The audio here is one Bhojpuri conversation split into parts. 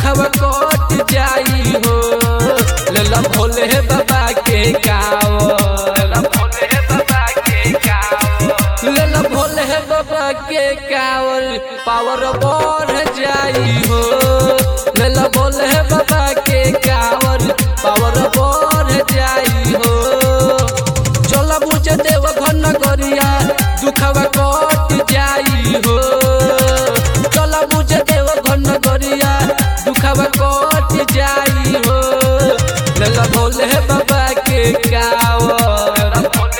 दुखवा कट जाई हो लेला भोले बाबा के कावर लेला भोले बाबा के कावर पावर बढ़ जाई हो लेला भोले बाबा के कावर पावर बढ़ जाई हो चल बुझ देव घन गरिया दुखवा कट जाई हो चल बुझ देव घन गरिया दुखवा कट जाई हो लेला भोले बाबा के कावर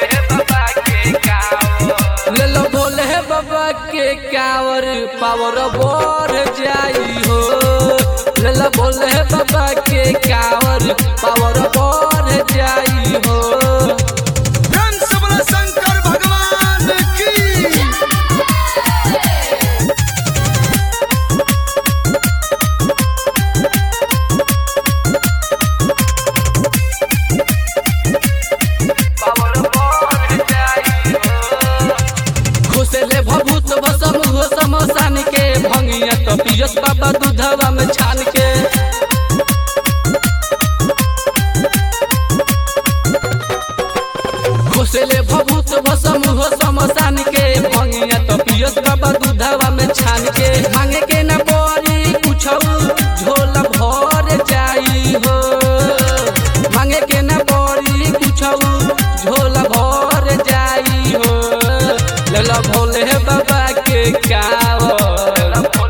लेला भोले बाबा के कावर पावर बढ़ जाई हो लेला भोले बाबा के कावर पावर बढ़ जाई हो धन सबला शंकर भगवान की घुसेले भभूत भसम हो समसान के भंगिया तो पियस बाबा दूधवा में छान के घुसेले भभूत भसम हो समसान के भंगिया तो पियस बाबा दूधवा में छान के मांगे के न पड़ी कुछ झोला भर जाई हो मांगे के न पड़ी कुछ झोला भर जाई हो लला भोले बाबा के कावर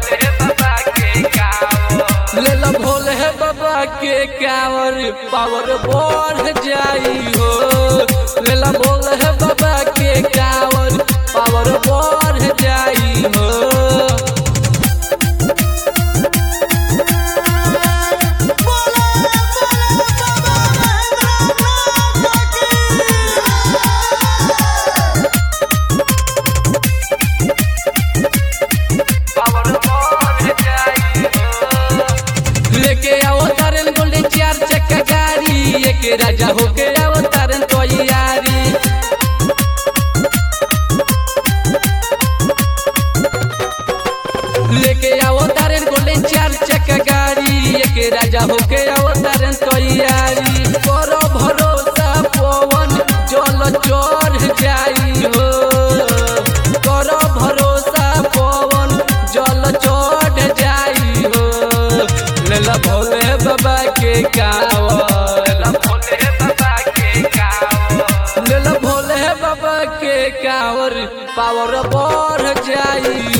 लेला भोले बाबा के कावर पावर बढ़ जाई हो लेला भोले बाबा के कावर पावर बढ़ जाई हो बोला बोला बाबा लेके आओ तारन गोल्डन चार चक्का गाड़ी एक राजा होके आओ तारन तैयारी लेके आओ तारन गोल्डन चार चक्का गाड़ी एक राजा होके आओ तारन तैयारी करो भरोसा पवन जल चढ़ जाई हो करो भरोसा पवन जल चढ़ जाई हो लेला भोले बाबा के कावर लेला भोले बाबा के कावर पावर बढ़ जाई